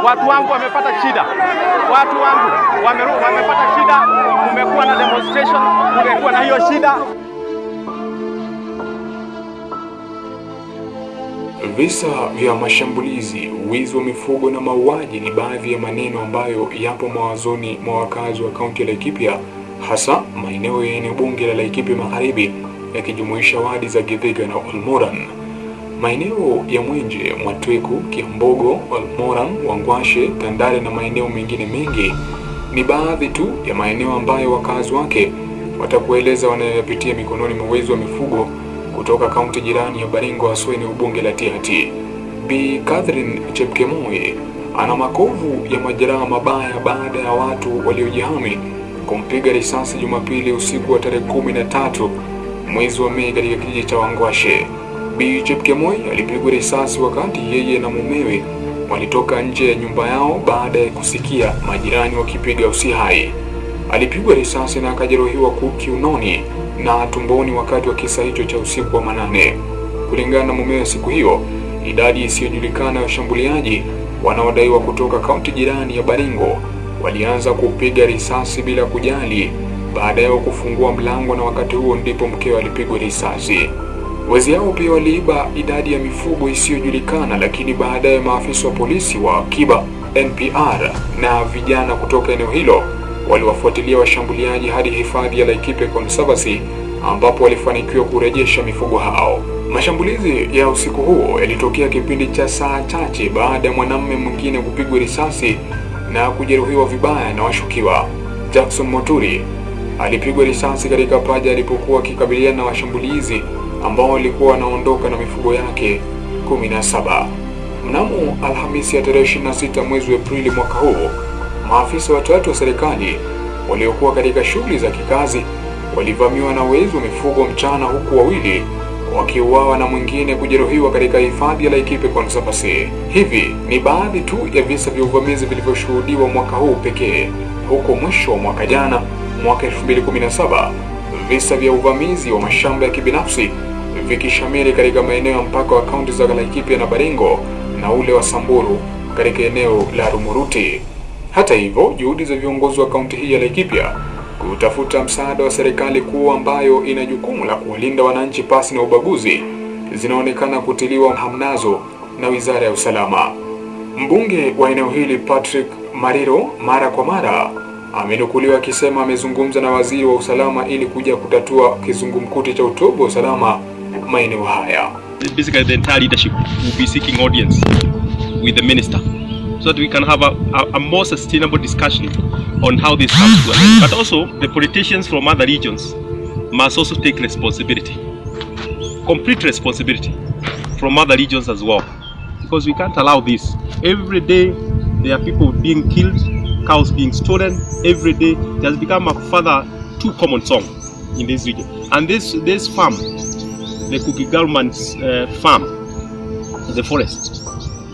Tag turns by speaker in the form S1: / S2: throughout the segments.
S1: Watu wangu wamepata shida, watu wangu wame, wamepata shida. Kumekuwa na demonstration, kumekuwa na hiyo shida.
S2: Visa vya mashambulizi, wizi wa mifugo na mauaji ni baadhi ya maneno ambayo yapo mawazoni mwa wakazi wa kaunti ya Laikipia, hasa maeneo ya eneo bunge la Laikipia Magharibi yakijumuisha wadi za Githiga na Olmoran. Maeneo ya Mwenje, Mwatweku, Kiambogo, Olmoran, Wangwashe, Tandare na maeneo mengine mengi ni baadhi tu ya maeneo ambayo wakazi wake watakueleza wanayoyapitia mikononi mwa wezi wa mifugo kutoka kaunti jirani ya Baringo haswa eneo bunge la Tiaty. Bi Catherine Chepkemoi ana makovu ya majeraha mabaya baada ya watu waliojihami kumpiga risasi Jumapili usiku wa tarehe kumi na tatu mwezi wa Mei katika kijiji cha Wangwashe. Bi Chepkemoi alipigwa risasi wakati yeye na mumewe walitoka nje ya nyumba yao baada ya kusikia majirani wakipiga usi hai. Alipigwa risasi na akajeruhiwa kiunoni na tumboni wakati wa kisa hicho cha usiku wa manane. Kulingana na mumewe siku hiyo, idadi isiyojulikana ya washambuliaji wanaodaiwa kutoka kaunti jirani ya Baringo walianza kupiga risasi bila kujali baada yao kufungua mlango, na wakati huo ndipo mkewe alipigwa risasi. Wezi hao pia waliiba idadi ya mifugo isiyojulikana, lakini baadaye maafisa wa polisi wa akiba NPR na vijana kutoka eneo hilo waliwafuatilia washambuliaji hadi hifadhi ya Laikipia Conservancy ambapo walifanikiwa kurejesha mifugo hao. Mashambulizi ya usiku huo yalitokea kipindi cha saa chache baada ya mwanamume mwingine kupigwa risasi na kujeruhiwa vibaya na washukiwa. Jackson Moturi alipigwa risasi katika paja alipokuwa akikabiliana na washambulizi ambao walikuwa wanaondoka na mifugo yake 17. Mnamo Alhamisi ya tarehe 26 mwezi wa Aprili mwaka huu, maafisa watatu wa serikali waliokuwa katika shughuli za kikazi walivamiwa na wezi wa mifugo mchana, huku wawili wakiuawa na mwingine kujeruhiwa katika hifadhi ya Laikipia Conservancy. Hivi ni baadhi tu ya visa vya uvamizi vilivyoshuhudiwa mwaka huu pekee, huku mwisho wa mwaka jana, mwaka 2017, visa vya uvamizi wa mashamba ya kibinafsi vikishamiri katika maeneo ya mpaka wa kaunti za Laikipia na Baringo na ule wa Samburu katika eneo la Rumuruti. Hata hivyo, juhudi za viongozi wa kaunti hii ya Laikipia kutafuta msaada wa serikali kuu ambayo ina jukumu la kuwalinda wananchi pasi na ubaguzi zinaonekana kutiliwa hamnazo na Wizara ya Usalama. Mbunge wa eneo hili Patrick Mariro mara kwa mara amenukuliwa akisema amezungumza na waziri wa usalama ili kuja kutatua kizungumkuti cha utovu wa usalama maeneo haya.
S3: basically the entire leadership will be seeking audience with the minister so that we can have a, a, a more sustainable discussion on how this comes to an end. But also, the politicians from other regions must also take responsibility, complete responsibility from other regions as well, because we can't allow this. Every day, there are people being killed, cows being stolen. Every day, it has become a further too common song in this region. And this this farm, the Cookie Government's uh, farm, the forest,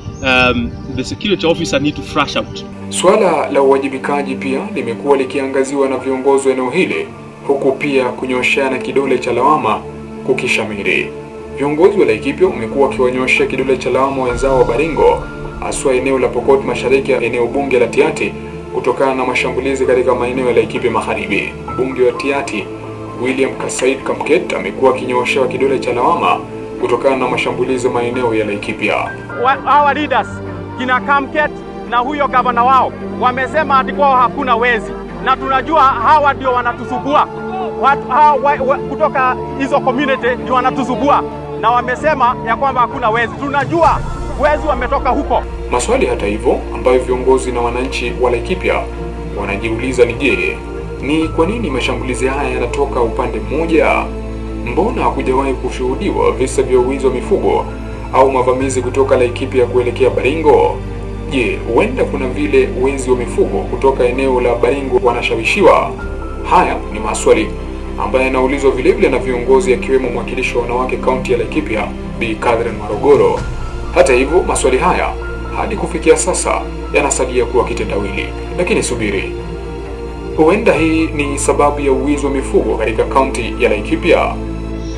S3: um, the security officer need to flush out.
S2: Suala la uwajibikaji pia limekuwa likiangaziwa na viongozi wa eneo hili, huku pia kunyoshana kidole cha lawama kukishamiri. Viongozi wa Laikipia wamekuwa wakiwanyoshea kidole cha lawama wenzao wa Baringo, haswa eneo la Pokot Mashariki ya eneo bunge la Tiaty kutokana na mashambulizi katika maeneo ya Laikipia Magharibi. Mbunge wa Tiaty William Kasaid Kamket amekuwa akinyooshewa kidole cha lawama kutokana na mashambulizi maeneo ya Laikipia.
S1: Wa- Our leaders kina Kamket na huyo gavana wao wamesema ati kwao hakuna wezi, na tunajua hawa ndio wanatusubua watu hawa wa, wa, kutoka hizo community ndio wanatusubua, na wamesema ya kwamba hakuna wezi. Tunajua wezi wametoka huko.
S2: Maswali hata hivyo ambayo viongozi na wananchi wa Laikipia wanajiuliza ni je, ni kwa nini mashambulizi haya yanatoka upande mmoja? Mbona hakujawahi kushuhudiwa visa vya uwizi wa mifugo au mavamizi kutoka Laikipia kuelekea Baringo? Je, huenda kuna vile wezi wa mifugo kutoka eneo la Baringo wanashawishiwa? Haya ni maswali ambayo yanaulizwa vilevile na viongozi akiwemo mwakilishi wa wanawake kaunti ya Laikipia Bi Catherine Marogoro. Hata hivyo, maswali haya hadi kufikia sasa yanasalia kuwa kitendawili. Lakini subiri, huenda hii ni sababu ya uwizi wa mifugo katika kaunti ya Laikipia.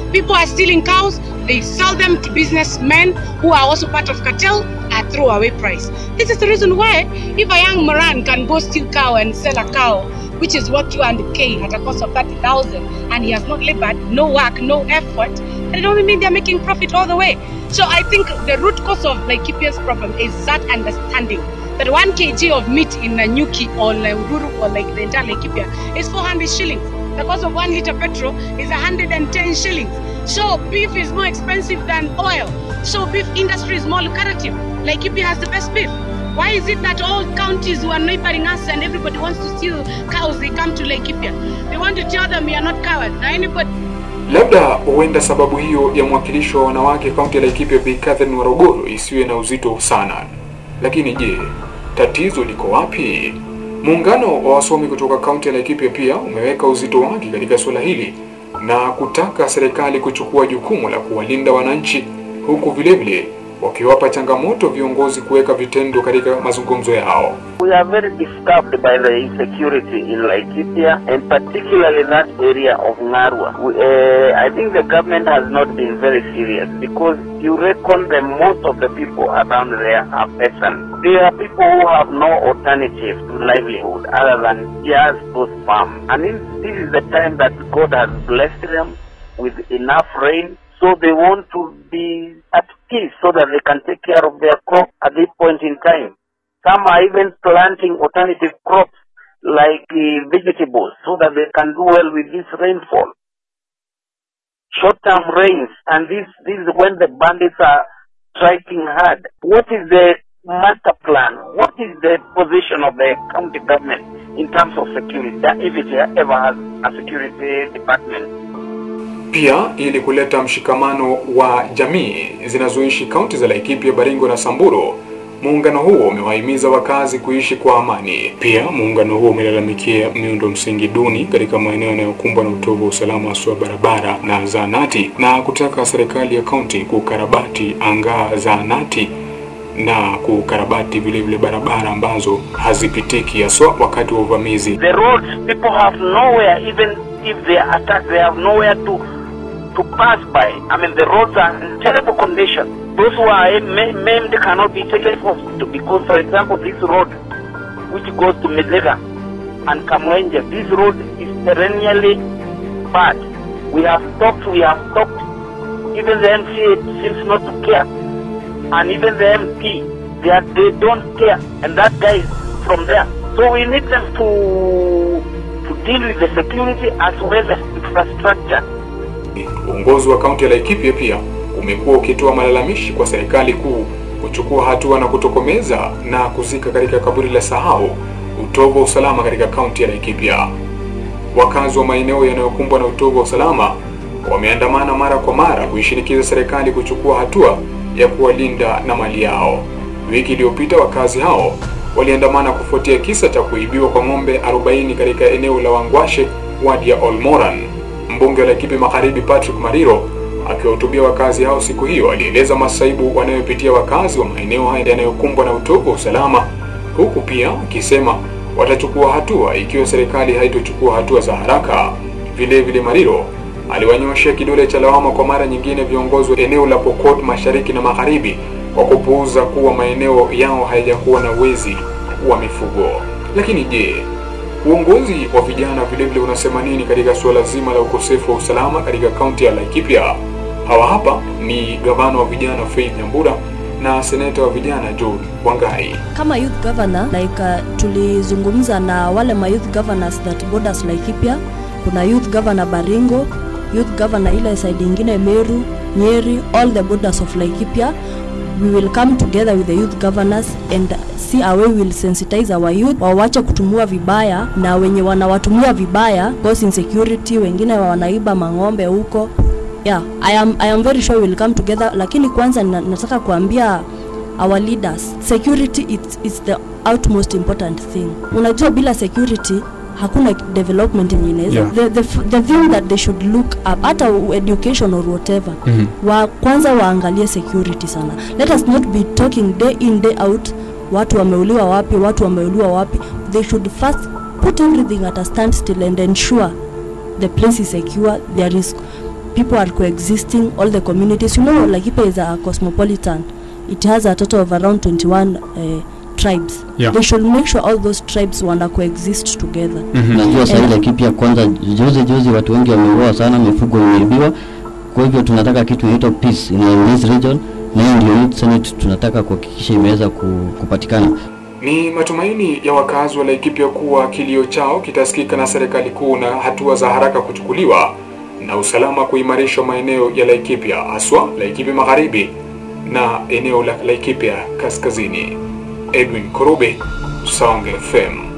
S4: People are stealing cows. They sell them to businessmen who are also part of cartel at throwaway price. This is the reason why if a young Moran can go steal cow and sell a cow which is worth 200k at a cost of 30,000 and he has not labored, no work, no effort, then it only means they're making profit all the way. So I think the root cause of Laikipia's problem is that understanding that 1 kg of meat in Nanyuki or Ururu or like the entire Laikipia is 400 shillings. The cost of 1 liter petrol is 110 shillings. So beef is more expensive than oil. So beef industry is more lucrative. Laikipia has the best beef. Why is it that all counties who are neighboring us and everybody wants to steal cows, they come to Laikipia? They want to tell them we are not cowards. Now anybody
S2: Labda huenda sababu hiyo ya mwakilishi wa wanawake kaunti ya Laikipia Bi Catherine Warogoro isiwe na uzito sana. Lakini je, tatizo liko wapi? Muungano wa wasomi kutoka kaunti ya Laikipia pia umeweka uzito wake katika suala hili na kutaka serikali kuchukua jukumu la kuwalinda wananchi, huku vilevile wakiwapa changamoto viongozi kuweka vitendo katika mazungumzo yao.
S5: We are very disturbed by the insecurity in Laikipia and particularly that area of Ngarwa. We, uh, I think the government has not been very serious because you reckon that most of the people around there are peasants. They are people who have no alternative to livelihood other than just those farms. And this, this is the time that God has blessed them with enough rain so they want to be at peace so that they can take care of their crop at this point in time. Some are even planting alternative crops like uh, vegetables so that they can do well with this rainfall. Short-term rains, and this, this is when the bandits are striking hard. What is the master plan? What is the position of the county government in terms of security, if it ever has a security department?
S2: Pia ili kuleta mshikamano wa jamii zinazoishi kaunti za Laikipia, Baringo na Samburu, muungano huo umewahimiza wakazi kuishi kwa amani. Pia muungano huo umelalamikia miundo msingi duni katika maeneo yanayokumbwa na utovu wa usalama haswa barabara na zahanati na kutaka serikali ya kaunti kukarabati angaa zahanati na kukarabati vile vile barabara ambazo hazipitiki haswa wakati wa uvamizi.
S5: The roads, people have nowhere, even if they are attacked, they have nowhere to to pass by. I mean, the roads are in terrible condition. Those who are ma- maimed cannot be taken to hospital because, for example, this road, which goes to Medega and Kamwenje, this road is perennially bad. We have stopped, we have stopped. Even the MCA seems not to care. And even the MP, they, are, they don't care. And that guy is from there. So we need them to, to deal with the security as well as infrastructure.
S2: Uongozi wa kaunti ya Laikipia pia umekuwa ukitoa malalamishi kwa serikali kuu kuchukua hatua na kutokomeza na kuzika katika kaburi la sahau utovu wa usalama katika kaunti ya Laikipia. Wakazi wa maeneo yanayokumbwa na utovu wa usalama wameandamana mara kwa mara kuishinikiza serikali kuchukua hatua ya kuwalinda na mali yao. Wiki iliyopita wakazi hao waliandamana kufuatia kisa cha kuibiwa kwa ng'ombe 40 katika eneo la Wangwashe, wadi ya Olmoran. Mbunge wa Laikipia Magharibi Patrick Mariro akiwahutubia wakazi hao siku hiyo alieleza masaibu wanayopitia wakazi wa maeneo haya yanayokumbwa na utovu wa usalama, huku pia akisema watachukua hatua ikiwa serikali haitochukua hatua za haraka. Vile vile Mariro aliwanyoshea kidole cha lawama kwa mara nyingine viongozi wa eneo la Pokot Mashariki na Magharibi kwa kupuuza kuwa maeneo yao hayajakuwa na wezi wa mifugo. Lakini je, uongozi wa vijana vile vile unasema nini katika suala zima la ukosefu wa usalama katika kaunti ya Laikipia? Hawa hapa ni gavana wa vijana Faith Nyambura na seneta wa vijana John Wangai.
S6: kama youth governor like uh, tulizungumza na wale ma youth governors that borders Laikipia kuna youth governor Baringo youth governor ile side ingine Meru Nyeri all the borders of Laikipia we will come together with the youth governors and see a way we will sensitize our youth wawache kutumia vibaya na wenye wanawatumia vibaya cause insecurity wengine wanaiba mang'ombe huko yeah I am, I am very sure we will come together lakini kwanza na, nataka kuambia our leaders security it's, it's the utmost important thing unajua bila security hakuna development yenye inaweza
S2: Yeah.
S6: the, the, f- the thing that they should look up hata education or whatever mm-hmm. wa kwanza waangalie security sana let us not be talking day in day out watu wameuliwa wapi watu wameuliwa wapi they should first put everything at a standstill and ensure the place is secure there is people are coexisting, all the communities. You know, Laikipia is a cosmopolitan. It has a total of around 21 uh, tribes.
S2: Yeah.
S6: They should make sure all those tribes wana coexist together.
S7: Najua sasa ile kipya kwanza, juzi juzi watu wengi wameuawa sana, mifugo imeibiwa. Kwa hivyo tunataka kitu inaitwa peace in this region, na hiyo ndio Youth Senate tunataka kuhakikisha imeweza ku- kupatikana.
S2: Ni matumaini ya wakazi wa Laikipia kuwa kilio chao kitasikika na serikali kuu na hatua za haraka kuchukuliwa na usalama kuimarishwa maeneo ya Laikipia, haswa Laikipia Magharibi na eneo la Laikipia Kaskazini. Edwin Korube, Songe FM.